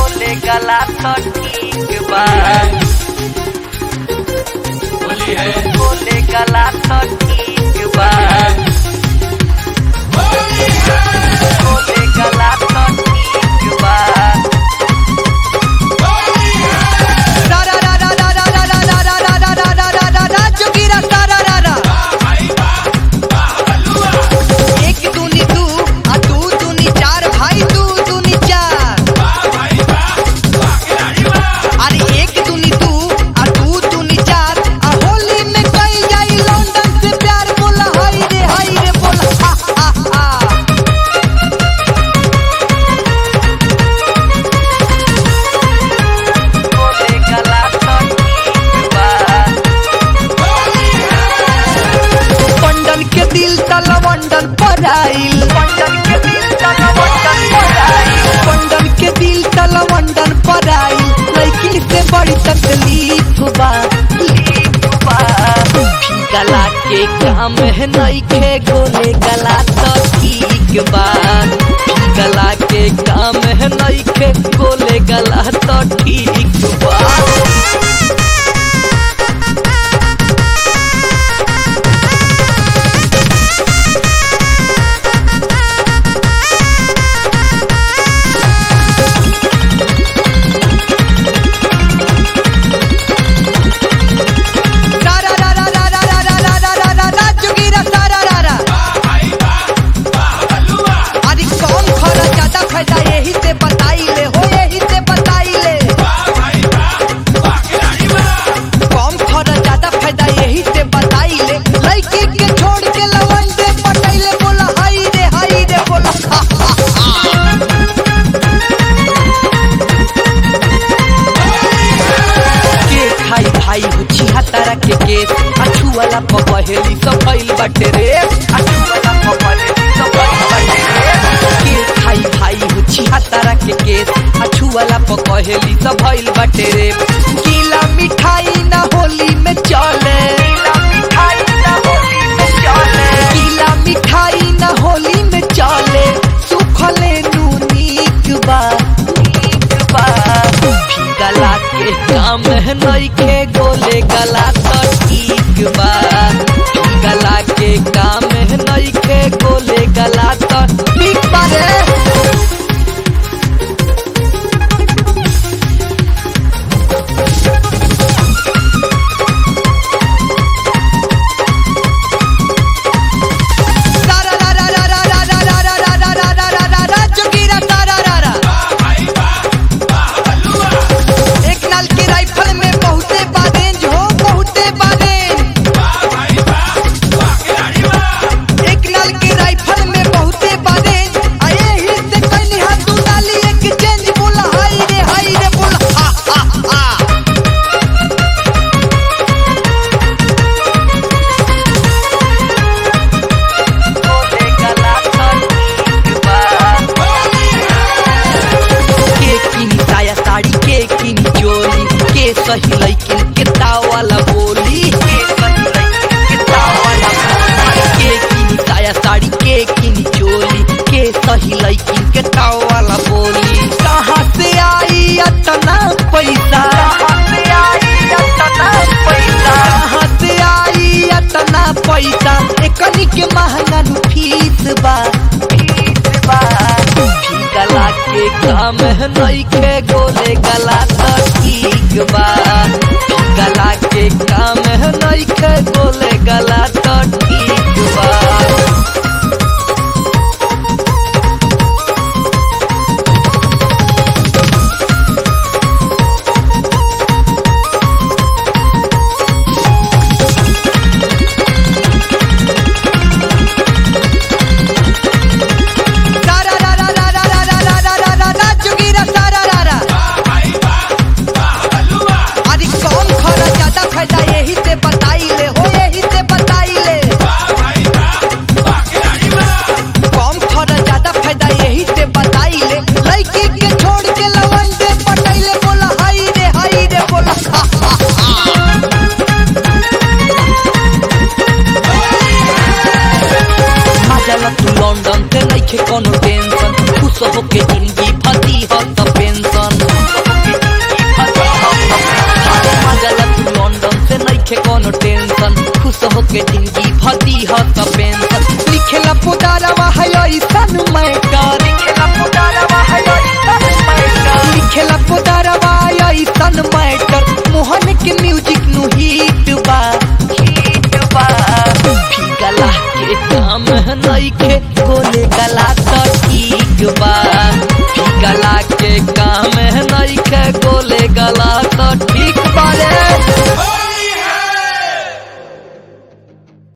गोले गला तो ठीक बा होली है गोले गला तो ठीक बा गोले गला तो ठीक बा रा रा रा रा रा रा रा रा रा रा रा रा रा रा रा जोगीरा रा रा रा रा एक दूनी दू आ दू दूनी चार भाई दू दूनी चार अरे एक दूनी दू आ दू दूनी चार आ होली में कई जाई लंदन से प्यार बोला हाय रे हाय रे बोला हा हा हा गोले गला तो ठीक बा पंडन के दिल तला वंडन पर आइल पंडन के दिल तक वंडन पड़ाई पंडन के दिल तला वंडन पर आइल लेकिन से बड़ी तकलीफ बा गला के काम है नइखे गोले गला तो ठीक बा गला के काम है नइखे गोले गला तो ठीक बा रा रा रा रा रा रा रा रा रा रा रा रा जोगीरा रा रा रा रा अरे कौन खरा ज्यादा फायदा यही से बताई ले हो यही से बताई ले कौन खरा ज्यादा फायदा यही से बताई ले लड़की के छोड़ के लवन दे पटैले बोला हाय रे हाय रे बोला हा हा हा के खाई भाई हो छिहा तारा के केस अछू वाला पपहेली सब भइल बाटे रे अछू वाला पपहेली सब भइल बाटे रे के खाई भाई हो छिहा तारा के केस अछू वाला पपहेली सब भइल बाटे रे गीला मिठाई ना होली में चले गीला मिठाई ना होली में चले गीला मिठाई ना होली में चले सुखले नूनीक बा ठीक बा गला के काम है नइखे गोले गला तो ठीक बा गला के काम है नइखे गोले गला तो ठीक बा रे रा रा रा रा रा रा रा रा रा रा रा रा रा रा रा रा जोगीरा रा रा रा रा एक नाल की राइफल में बहुते बारेंज हो बहुते बारेंज एक नाल की राइफल में बहुते बारेंज आए ही से कहनी हाथ तू डाली एक चेंज बोला हाय रे हाय रे बोला हा हा हा गोले गला तो ठीक बा के किनी साया साड़ी के किनी चोली के सही लइकिन के तावाला बोली के सही लइकिन के तावाला के किनी साया साड़ी के किनी चोली के सही लइकिन के तावाला बोली कहाँ से आई अतना पैसा कहाँ से आई अतना पैसा कहाँ से आई अतना पैसा एकनी के महंगा नु फीस बा ठीक बा गला के काम है नइखे गोले गला तो ठीक बा गला के काम है नइखे गोले गला तो